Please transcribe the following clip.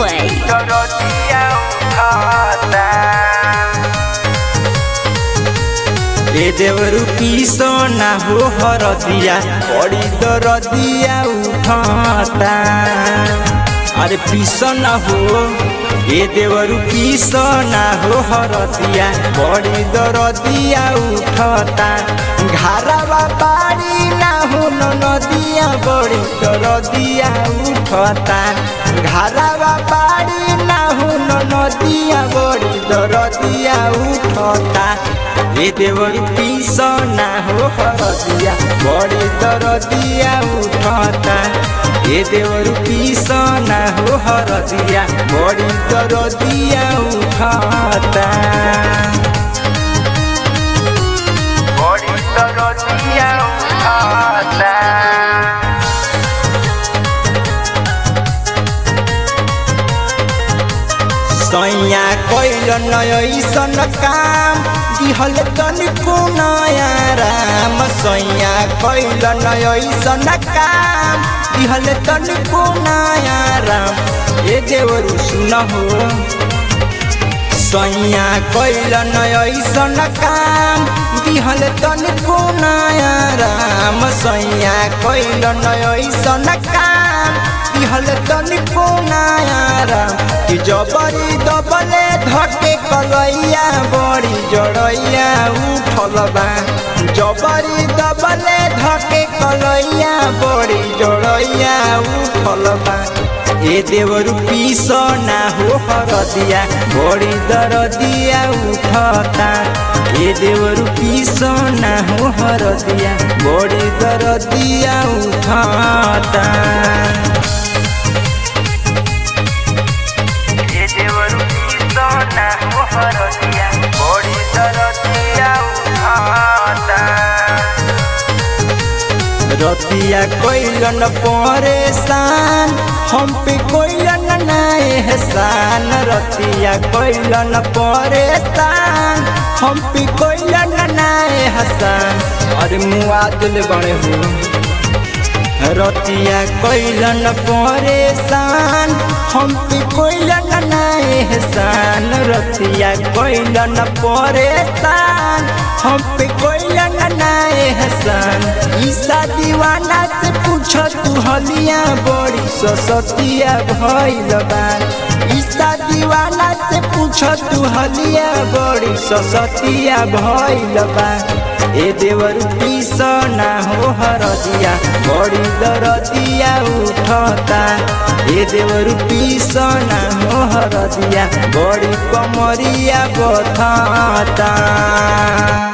Mumbai. दरदिया उठाता ए देवरु पीसो ना हो हरदिया बड़ी दरदिया उठाता अरे पीसो ना हो ए देवरु पीसो ना हो हरदिया बड़ी दरदिया उठता घारावा बाड़ी ना हो नदिया बड़ी दरदिया उठता घारावा बाड़ी ना हो नदिया बड़ी दरदिया उठता ए देवरी पीस ना हो हरदिया बड़ी दरदिया उठता ए देवरी पीस ना हो हरदिया बड़ी दरदिया उठता बड़ी दरदिया उठता सैया कैल नयसन काम दिहल तनिको नया राम सैया कैल नयसन काम दिहल तनिको नया राम ए देवरु सुन हो सैया कैल नयसन काम दिहल तनिको नया राम सैया कैल नयसन काम दिहल तनिको नया राम कि जबरी दबले धके कलैया बड़ी जड़ैया उठल बा जबरी दबले धके कलैया बड़ी जड़ैया उठल बा ए देवरु पीस ना हो हरदिया बड़ी दरदिया उठता ए देवरु पीस ना हो हरदिया बड़ी दरदिया उठता ए देवरु पीस ना हो हरदिया बड़ी दरदिया उठता रतिया कोइलन परेशान हम पे कोइलन ना एहसान रतिया कोइलन परेशान हम पे कोइलन ना एहसान अरे मुआ दिल बड़े हो रतिया कोइलन परेशान हम पे कोइलन ना एहसान रतिया कोइलन परेशान हम पे कोइलन ना एहसान ईसा दीवाना से पूछ तू हलिया बड़ी ससतिया भइल बा ईसा दीवाना से पूछ तू हलिया बड़ी ससतिया भइल बा ए देवर पीस ना हो हरदिया बड़ी दरदिया उठता ए देवर पीस ना हो हरदिया बड़ी कमरिया बथता